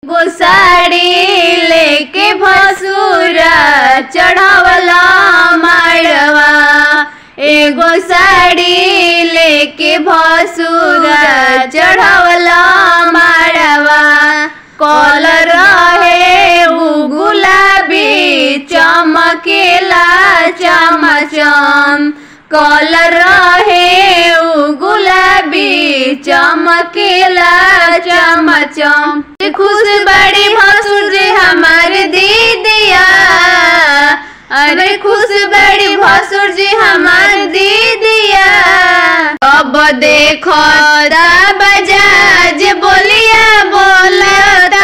एगो साड़ी लेके भसुरा चढ़ावला माड़वा एगो साड़ी लेके भसुरा चढ़ावला माड़वा कलर रहे उ गुलाबी चमकेला चमचम कलर रहे उ गुलाबी चमकेला चमचम खुश बड़ी भसुर जी हमार दीदिया अरे खुश बड़ी भसुर जी हमार दीदिया अब देखो बजाज बोलिया बोलता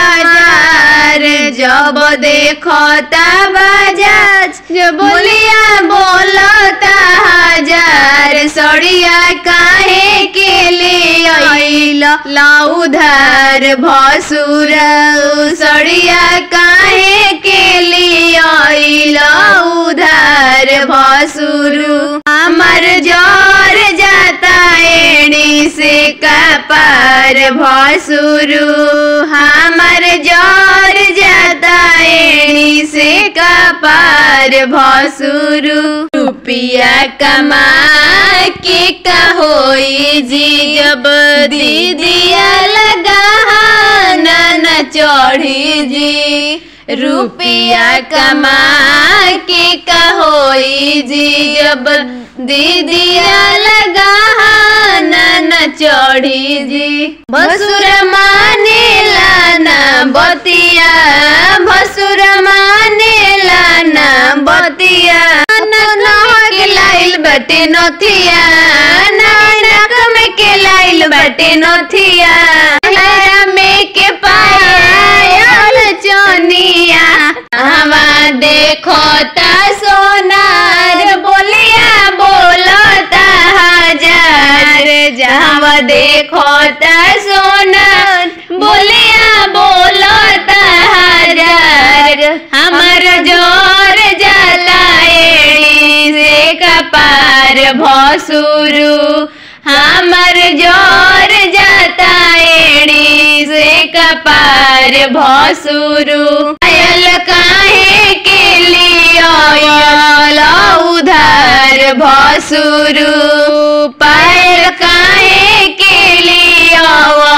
हजार जब देखो बजाज बोलिया बोलता हजार सड़िया काहे के ले आइल लाउधार भसुर सड़िया काहे के ले आइल उधार भसुरु हमर जर जाता एड़ी से कपार भसुरु हमर जर जाता एड़ी से कपार भसुरु रुपिया कमा के का होई जी जब दीदिया लगा न चढ़ी जी रुपिया कमा के का होई जी जब दीदिया लगा न चढ़ी जी भसुर मानेला ना बतिया भसुर मानेला ना बतिया के लाइल बटे नथिया नानक में के लाइल बटे नथिया हेरा में के पायल चनिया हवा देखो ता सोनार बोलिया बोलता हजार जहवा देखो ता सोनार बोलिया बोलता हजार हमर जोर जला एड़ी से कपार भसुरु हमर जोर जाता एड़ी से कपार भसुरु आयल काहे के लिया उधार भसुरु पायल काहे के लिया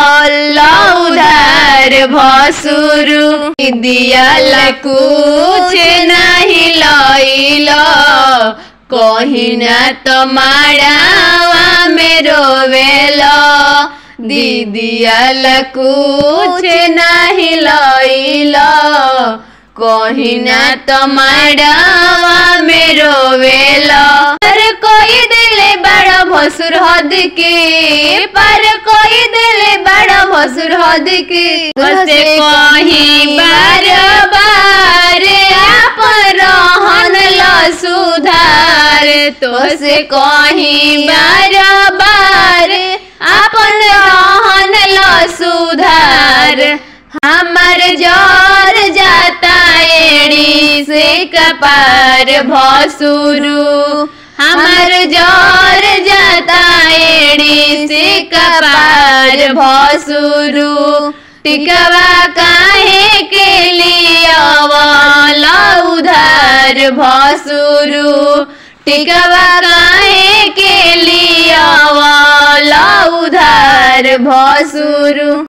उधार भसुरु दियल कुछ नहीं लइलो कहीं ना तो माड़ावा में रोवेलो दीदियल कुछ नहीं लइलो कहीं ना तो माड़ावा में रोवेलो पर कोई दिले बड़ा भसुर हद के पर कोई दिले बड़ा भसुर हद के से कहीं बार बार आप रहन ल सुधार तो से कहीं बार बार अपन रहन ल सुधार हमर जोर जाता एड़ी से कपार भसुरु हमर जोर जाता एड़ी से कपार भसुरु टिकवा काहे के लिया उधार भसुरु टिकवा काहे के लिया उधार भसुरु